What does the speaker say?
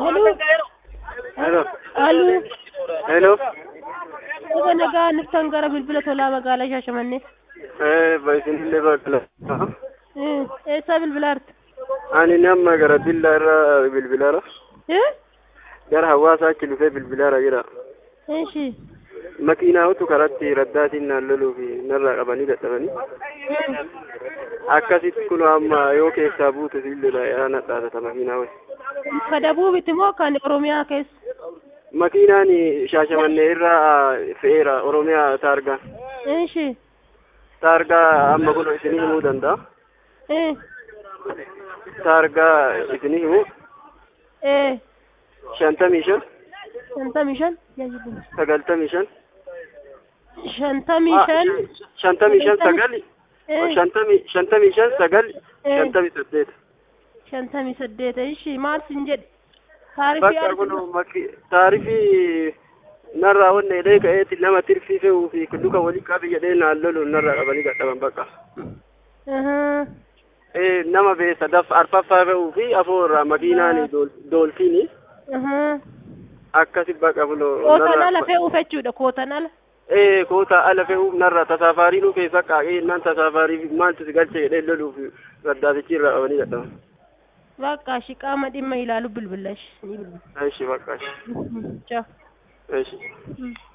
Aloo. Hello. Aloo. Hello. Gosa nagaa niftan gara bilbila tolaa magaalaa Shaashamannee. Eh, isinillee bakka Eh, Eessaa bilbilaarti? Ani nama gara billaa irra bilbilaara. Eh? Gara hawaasaa achi dhufee bilbilaara jira. Eeshi. Makiinaawwatu karatti raddaatiin naan loluu fi narraa qabanii dadhabanii. Akkasitti kun amma yoo keessaa buute siillee yaa nadhaatata makiinaawwan. Ka dabuubiti moo kan Oromiyaa keessa? Makiinaan shaashamannee irraa fe'eera Oromiyaa taargaa. Eeshi. Taargaa amma kun isinii himuu danda'a. Eh. Taargaa isinii himuu Eh. shantamii shan Shantamii shan. Jaajibu. sagaltamii shan. Shantamii shan. shantamii shan sagal Eh. shantamii shantamii shan sagal Eh. shantamii saddeet. Shantamii saddeet. Eeshi. Maal sin jedhe? Taarifii Bakka kun arginu. maki taarifii narraa wanna jedhee ka'eetti nama tirfii fe'uu fi duka walii qabi jedhee naan lolu narraa qabanii gadhaban bakka. Ahaa. Eh, nama beessa daf arfaffaa fe'uu fi afoo irraa makiinaan dool- doolfiini Ahaa. akkasi bakka buloo. Kootan ala fe'uuf jechuudha. Kootan ala. Eh, koota ala fe'uuf narraa tasaafaarii nu keessa qaaqee nan tasaafaarii maaltu si galche jedhee loluuf raddaatichi irraa qabanii gadhaban. Bakka shi qaama dhimma ilaalu bilbila shi. Ni bilbila. Aishi bakka. Ciao. Aishi. Mm.